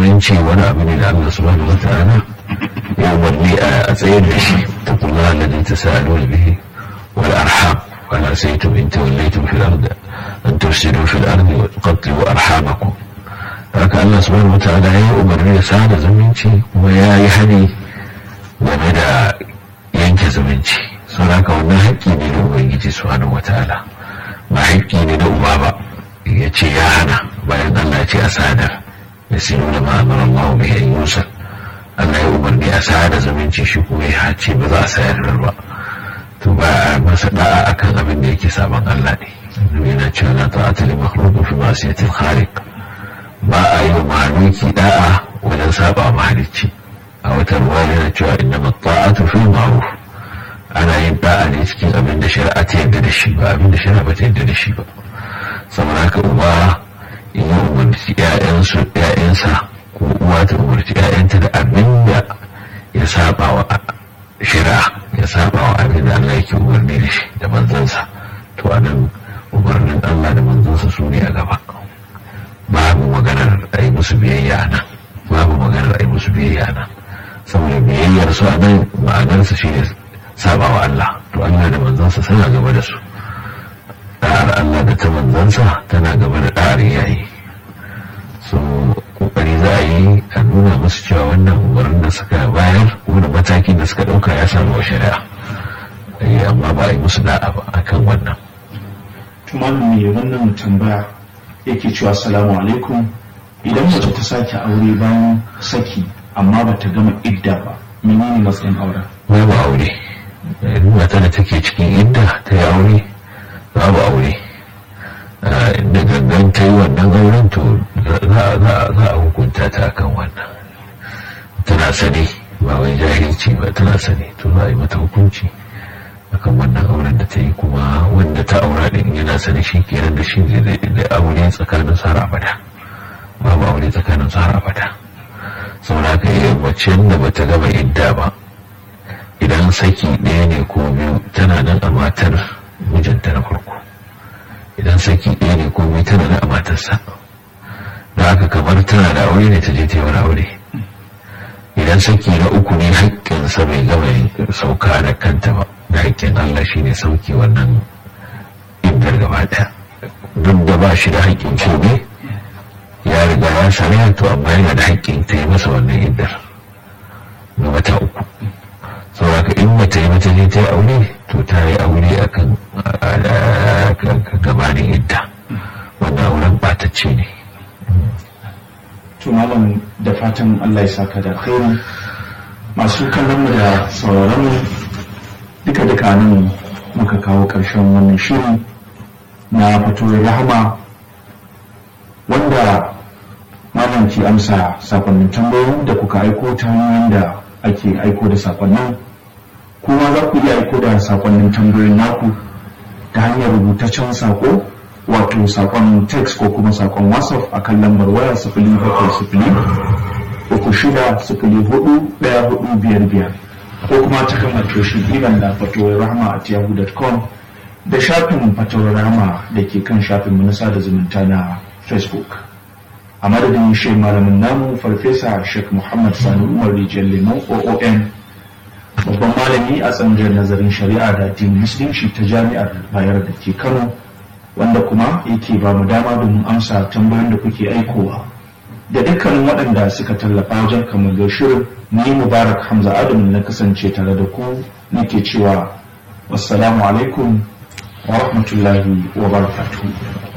zumunci wani abu ne da Allah subhanahu wa ta'ala ya umarni a tsayar da shi ta kula alladhi tasaaluna bihi wal arham wala saytum in tawallaytum fil ardi an tufsidu fil ardi wa tuqattilu arhamakum haka Allah subhanahu wa ta'ala ya umarni da sada zumunci kuma ya yi hani game da yanke zumunci sau haka wannan haƙƙi ne da ubangiji subhanahu wa ta'ala ba haƙƙi ne da uba ba ya ce ya hana bayan Allah ya ce a sadar ya sinu da ma'amar Allah mai yan yusa Allah ya umarni a sada zumunci shi kuma ya ce ba za a sayar ba to ba a masa da'a akan abin da yake saban Allah ne yana cewa la ta'ata li makhluq fi ma'siyatil khaliq ba a yi wa mahalicci da'a wajen saba mahalicci a wata ruwa yana cewa inna ta'atu fil ma'ruf ana yin da'a ne cikin abin da shari'a ta yarda da shi ba abin da shari'a ba ta yarda da shi ba saboda haka uba in ya umarci ƴaƴansu ƴaƴansa ko uwa ta umarci ƴaƴanta da abin da ya saba wa shari'a ya saba wa abin da Allah yake umarni da shi da manzansa to anan umarnin Allah da manzansa su ne a gaba babu maganar a yi musu biyayya nan babu maganar a yi musu biyayya nan saboda biyayyar su a nan ma'anarsa shi ne saba wa Allah to Allah da manzansa suna gaba da su da'ar Allah da ta manzansa tana gaba da da'ar yayi so kokari za a yi a nuna musu cewa wannan umarnin da suka bayar ko da matakin da suka dauka ya samu wa shari'a amma ba a yi musu da'a ba akan wannan tumanin mai wannan tambaya yake cewa assalamu alaikum idan mace ta sake aure bayan saki amma ba ta gama idda ba menene matsayin auren babu aure mata da take cikin idda ta yi aure babu aure da gangan ta yi wannan auren to za a hukunta ta kan wannan tana sani ba wai jahilci ba tana sani to za a yi mata hukunci akan wannan auren da ta yi kuma wanda ta aura din yana sani shi kenan da shi da aure tsakanin su har abada babu aure tsakanin su har abada saboda haka yi wacce da bata gama idda ba idan saki ɗaya ne ko biyu tana nan a matar mijinta na farko idan saki ɗaya ne ko biyu tana nan a matarsa da haka kamar tana da aure ne ta je ta yi wani aure idan saki na uku ne haƙƙinsa bai gama sauka da kanta ba da haƙƙin Allah shine sauki wannan iddar gaba ɗaya duk da ba shi da haƙƙin ne ya riga ya sani to amma yana da haƙƙin ta yi masa wannan iddar na wata uku saboda in mata yi mata ne ta yi aure to ta yi aure akan gabanin idda wannan auren ɓatacce ne to malam da fatan Allah ya saka da alkhairi masu kallon mu da sauraron mu duka duka nan muka kawo ƙarshen wannan shiri na fatoyin rahama wanda malam ke amsa sakonnin tambayoyin da kuka aiko ta hanyoyin da ake aiko da sakonnin kuma za ku iya aiko da sakonnin tambayoyin naku ta hanyar rubutaccen sako wato sakon text ko kuma sakon whatsapp a kan lambar waya sifili bakwai sifili uku shida sifili hudu daya hudu biyar biyar ko kuma ta kan matoshin ilan da fatowar rahama a yahoo.com da shafin fatowar rahama da ke kan shafin na sada zumunta na facebook a madadin shi malamin namu farfesa sheikh muhammad sani umar rijiyar lemon oom babban malami a tsangar nazarin shari'a da addinin musulunci ta jami'ar bayar da ke kano wanda kuma yake ba mu dama domin amsa tambayoyin da kuke aikowa da dukkanin waɗanda suka tallafa wajen kamar shirin ni mubarak hamza adam na kasance tare da ku nake cewa wassalamu alaikum wa rahmatullahi wa barakatuhu